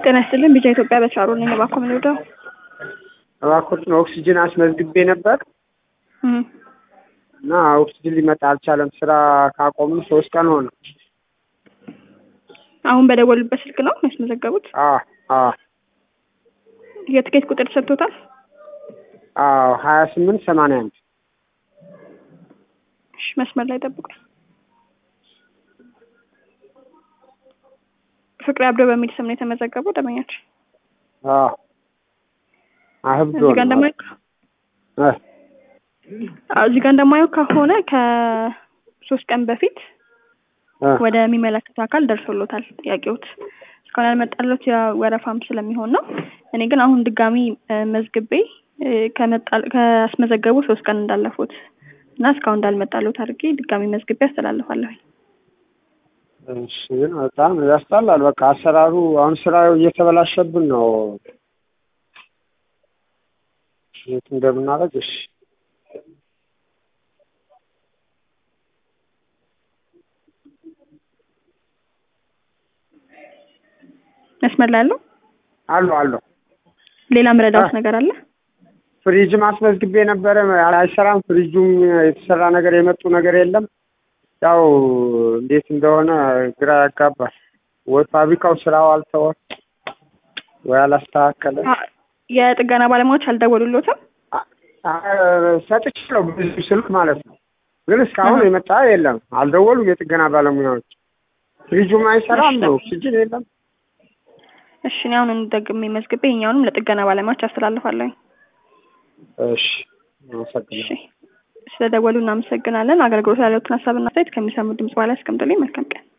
ጤና ይስጥልን ቢጫ ኢትዮጵያ በቻሩ ነኝ። እባክዎ ምን ልርዳው? እባክዎትን ኦክሲጅን አስመዝግቤ ነበር እም፣ እና ኦክሲጅን ሊመጣ አልቻለም። ስራ ካቆምን ሶስት ቀን ሆነ። አሁን በደወሉበት ስልክ ነው ያስመዘገቡት? አ አ የትኬት ቁጥር ተሰጥቶታል? አዎ ሀያ ስምንት ሰማንያ አንድ እሺ፣ መስመር ላይ ጠብቁ። ፍቅሬ አብዶ በሚል ስም ነው የተመዘገበው ደንበኛች። አ አህብዶ እዚህ ጋር እንደማየው እ አዎ፣ እዚህ ጋር እንደማየው ከሆነ ከሶስት ቀን በፊት እ ወደሚመለከተው አካል ደርሶሎታል ጥያቄዎት እስካሁን ያልመጣለት ወረፋም ስለሚሆን ነው። እኔ ግን አሁን ድጋሚ እ መዝግቤ እ ከመጣ ካስመዘገቡ ሶስት ቀን እንዳለፉት እና እስካሁን እንዳልመጣለት አድርጌ ድጋሚ መዝግቤ አስተላልፋለሁኝ። እሺ ግን በጣም ያስጠላል። በቃ አሰራሩ አሁን ስራው እየተበላሸብን ነው። የት እንደምናደርግ እሺ መስመር ላይ አለው። አሉ አሉ ሌላ ምረዳውት ነገር አለ? ፍሪጅም አስመዝግቤ ነበረ አይሰራም። ፍሪጁም የተሰራ ነገር የመጡ ነገር የለም። ያው እንዴት እንደሆነ ግራ ያጋባል። ወይ ፋብሪካው ስራው አልተወ ወይ አላስተካከለ። አ- የጥገና ባለሙያዎች አልደወሉሎትም? አ- አ- ሰጥቻለሁ ብዙ ስልክ ማለት ነው። ግን እስካሁን የመጣ የለም። አልደወሉም የጥገና ባለሙያዎች። ፍሪጁም አይሰራም ነው ኦክሲጅን የለም። እሺ እኔ አሁን ደግሜ መዝግቤ ይኸኛውንም ለጥገና ባለሙያዎች አስተላልፋለሁኝ። እሺ አመሰግናለሁ። እሺ ስለደወሉ እናመሰግናለን። አገልግሎት ያለውትን ሀሳብና አስተያየት ከሚሰሙ ድምጽ በኋላ ያስቀምጡልኝ። መልካም ቀን።